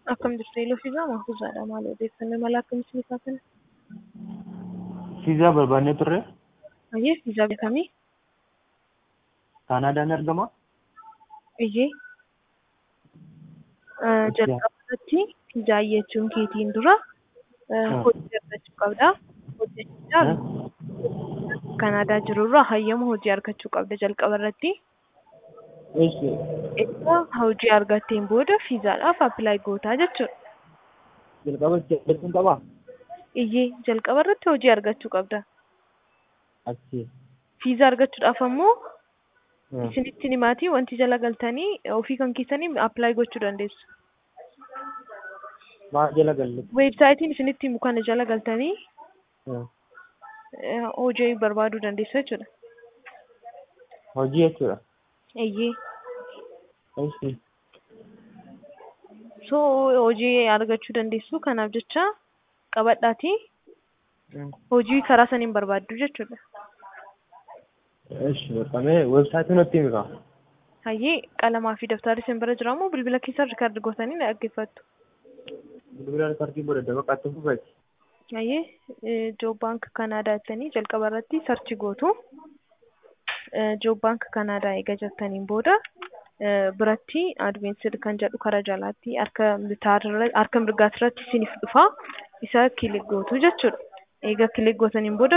Akkam jirtu Eeloo Fiizaa Mahfuuzaadha. Maal odeeffannoo mala akkamitti ni kaafna? Fiizaa barbaannee turre Ayyee fiizaa beekamii? Kaanaadaan argama. Iyyee. Jalqaba irratti fiizaa iyyachuun keetiin dura hojii argachuu qabda. Hojjechuudhaan Kanaadaa jirurraa hayyama hojii argachuu qabda jalqaba irratti. Eessi Erga hojii argatteen booda fiizaadhaaf appilaayi gootaa jechuudha. jalqaba jechuun qabaa? Iyyee jalqaba irratti hojii argachuu qabda. Achi. Fiizaa argachuudhaaf ammoo isinitti himaatii wanti jala galtanii ofii kan keessanii appilaayi gochuu dandeessu. Maal jala galle? Weebsaayitiin isinitti himu kana jala galtanii hojii barbaaduu dandeessu jechuudha. Hojii jechuudha. Iyyee. Eessi. So hojii argachuu dandeessu kanaaf jecha qabadhaatii hojii karaa saniin barbaaddu jechuudha. Eessi beekamee weebsaayitiin nutti himi kaa? Hayyee qalamaa fi daftarri isin bira jira moo bilbila keessan rikaardi gootanii na dhaggeeffattu? Bilbila riikardii godhadha bakka itti fufeeti. Hayyee Joob Baank Kanaadaa jettanii jalqaba irratti sarchi gootu. Joob Baank Kanaadaa eega jettaniin booda biratti adventsir kan jedhu karaa jalaatti harka bitaarra harka mirgaasirratti isiniif dhufa isa kilik gootu jechuudha. Eega kilik gootaniin booda